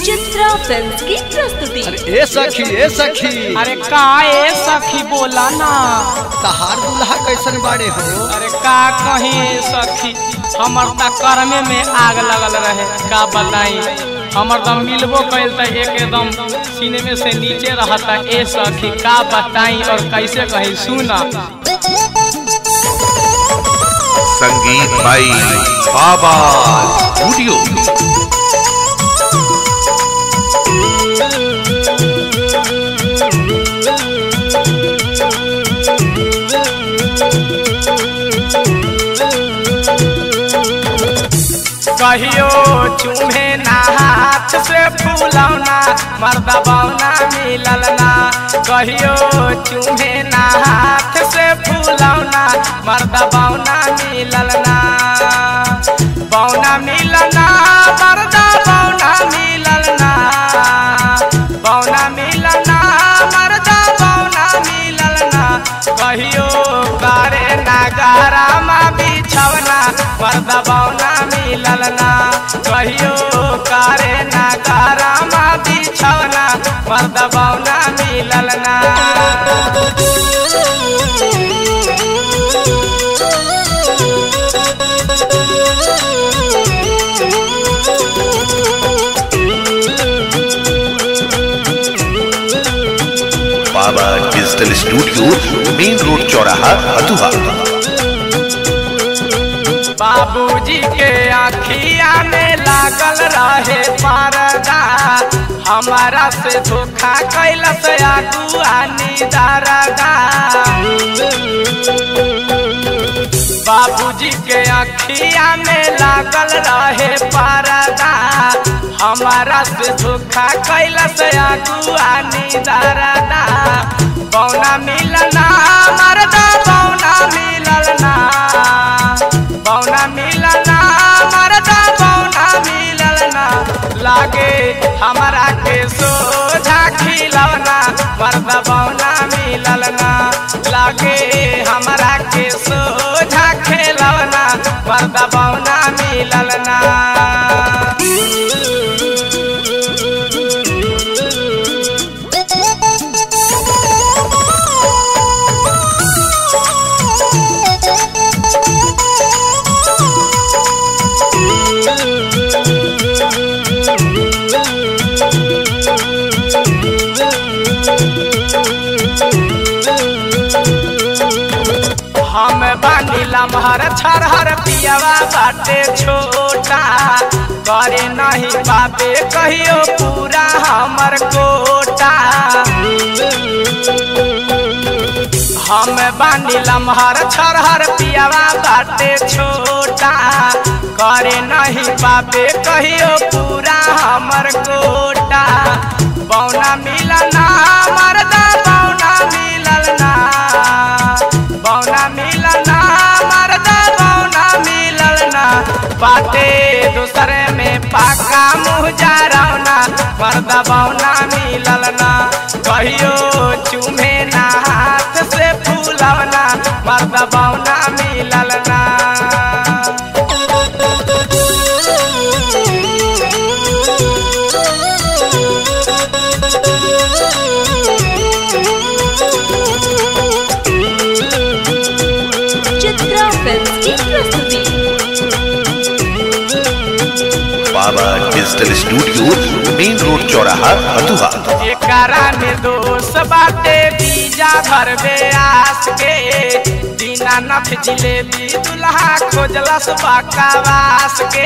Chitra film की प्रस्तुति अरे ए सखी ए सखी अरे का ए सखी बोला ना तहार दुल्हा कैसन बाड़े हो अरे का कहीं ए सखी हमर त कर्मे में आग लगल रहे का बताई हमर दम मिलबो कैल त एकदम सीने में से नीचे रहता ए सखी का बताई और कैसे कहीं सुना संगीत भाई बाबा स्टूडियो कहियो चूहे ना हाथ से फूलौना मर्दा बौना मिलल ना कहियो चूहे ना हाथ से फूलौना मर्दा बौना मिलल ना बौना मिलल ना मर्दा बौना मिलल ना बौना मिलल ना मर्दा बौना मिलल ना कहियो करे नगारा मा बिछवना मर्दा बौना मिलल ना कहियो करे नगारा मा बिछवना मर्दा बौना मिलल ना बाबा डिजिटल स्टूडियो मेन रोड चौराहा हथुआ बाबूजी के आखिया में लागल रहे परदा हमारा से धोखा कैलस आगुआनी दरदा बाबूजी के आखिया में लागल रहे परदा हमारा से धोखा कैलस आगुआनी दरदा बौना मिलना मरदा बौना मिलना बौना मिलना मरदा बौना मिलना लागे हमारा के सोझा खिलौना मरदा बौना मिलना लागे हमारा के सोझा खिलौना मरदा बौना मिलना हम बानी लमहर छरहर पियावा बाटे छोटा करे नहीं पाबे कहियो पूरा हमर कोटा हम बानी लमहर छरहर पियावा बाटे छोटा करे नहीं पाबे कहियो पूरा हमर कोटा बौना मिलना मरदा बौना मिलना बौना मिलना मरदा बौना मिलना बाटे दूसरे में पाका मुँह जा रौना मरदा बौना मिलना कहियो चूमे ना हाथ से फूलवना मरदा बौना मिलना चित्रा फिल्म की प्रस्तुति बाबा डिजिटल स्टूडियो मेन रोड चौराहा हथुआ एकरा में दोष बाटे बीजा भरबे आस के दीनानाथ जिलेबी दुल्हा खोजलस बकवास के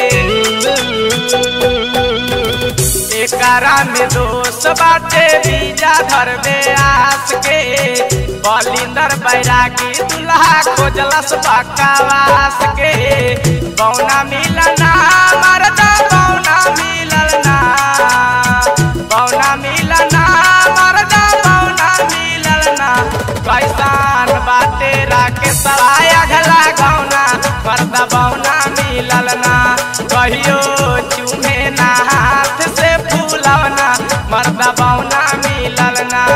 एकरा में दोष बाटे बीजा धरबे आस के बलिंदर बैरागी दुल्हा खोजलस बकवास के बौना मिलना मरदा बौना मिलना बौना मिलना मरदा बौना मिलना कैसान बाटे राके सराया घला गौना मरदा बौना मिलना कहियो चूमे ना हाथ से फूलवना मरदा बौना मिलना